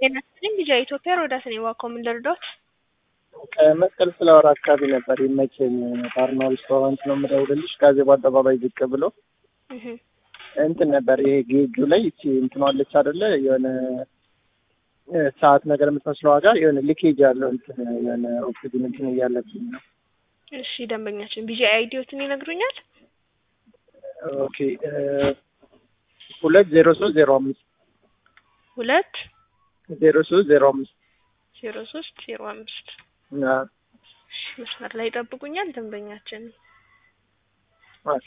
ጤና ይስጥልኝ ልጅ ኢትዮጵያ ሮዳስ ነኝ። ዋኮ ምን ልርዳዎት? ከመስቀል ፍላወር አካባቢ ነበር ይመቸኝ። ባርና ሬስቶራንት ነው የምደውልልሽ። ጋዜቦ አደባባይ ዝቅ ብሎ እህ እንትን ነበር ይሄ ጌጁ ላይ እቺ እንትን አለች አይደለ የሆነ እ ሰዓት ነገር የምትመስለው ዋጋ የሆነ ሊኬጅ ያለው እንትን የሆነ ኦክሲጅን እንትን እያለብኝ ነው። እሺ ደንበኛችን ቢጂ አይዲዎትን ይነግሩኛል? ኦኬ እ ሁለት ዜሮ ሶስት ዜሮ አምስት ሁለት ዜሮ ሶስት ዜሮ አምስት ዜሮ ሶስት ዜሮ አምስት አ እሺ መስመር ላይ ይጠብቁኛል ደንበኛችን ኦኬ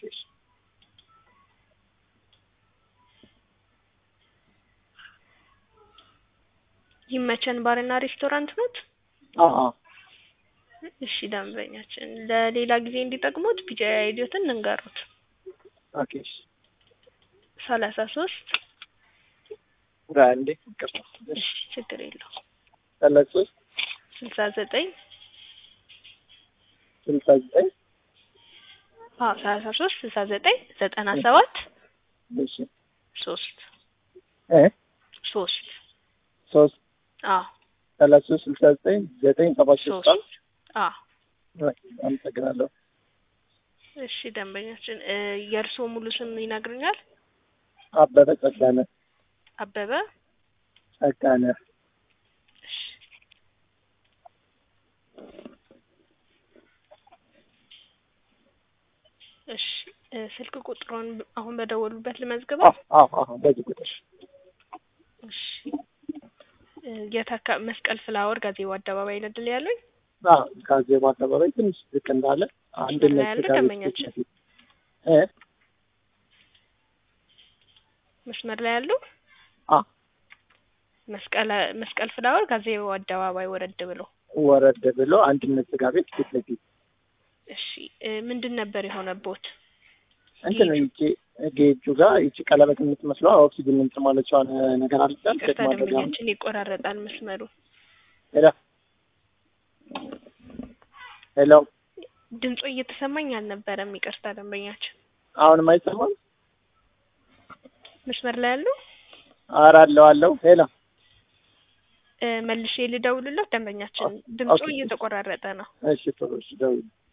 ይመቸን ባርና ሬስቶራንት ኖት? አ አ እሺ ደንበኛችን ለሌላ ጊዜ እንዲጠቅሙት ቢጂ አይዲዎትን እንንገሩት። ኦኬ ሰላሳ ሶስት አንዴ ይቅርታ እሺ ችግር የለውም ሰላሳ ሶስት ስልሳ ዘጠኝ ስልሳ ዘጠኝ አዎ ሰላሳ ሶስት ስልሳ ዘጠኝ ዘጠና ሰባት እሺ ሶስት እ ሶስት ሶስት አዎ ሰላሳ ሶስት ስልሳ ዘጠኝ ዘጠኝ ሰባት ሶስት ሶስት አዎ አመሰግናለሁ። እሺ ደንበኛችን እ የእርስዎ ሙሉ ስም ይነግሩኛል? አበበ ጸጋነ አበበ ጸጋነ እሺ እሺ እ ስልክ ቁጥሩን አሁን በደወሉበት ልመዝግበው? አዎ አዎ አዎ በዚህ ቁጥር እሺ እ የት አካ መስቀል ፍላወር ጋዜቦ አደባባይ ነው አይደል ያሉኝ? አዎ ጋዜቦ አደባባይ ትንሽ ዝቅ እንዳለ አንድነት ያለ ስጋ ቤት ደንበኛችን? ፊት ለፊት እ መስመር ላይ ያሉ አ መስቀል መስቀል ፍላወር ጋዜቦ አደባባይ ወረድ ብሎ ወረድ ብሎ አንድነት ስጋ ቤት ፊት ለፊት እሺ እ ምንድን ነበር የሆነቦት? እንትን ነው ይቺ ጌጁ ጋር ይቺ ቀለበት የምትመስለው ኦክሲጅን እንትን ማለቻዋን ነገር አልቻል ቼክ ቅርታ ማድረግ አሁን ደንበኛችን ይቆራረጣል መስመሩ። ሄሎ ሄሎ ድምፁ እየተሰማኝ አልነበረም። ይቅርታ ደንበኛችን አሁንም አይሰማም? መስመር ላይ ያሉ ኧረ አለው አለው ሄሎ እ መልሼ ልደውልለት ደንበኛችን ድምፁ ኦኬ። እየተቆራረጠ ነው። እሺ ቶሎ እሺ ደውል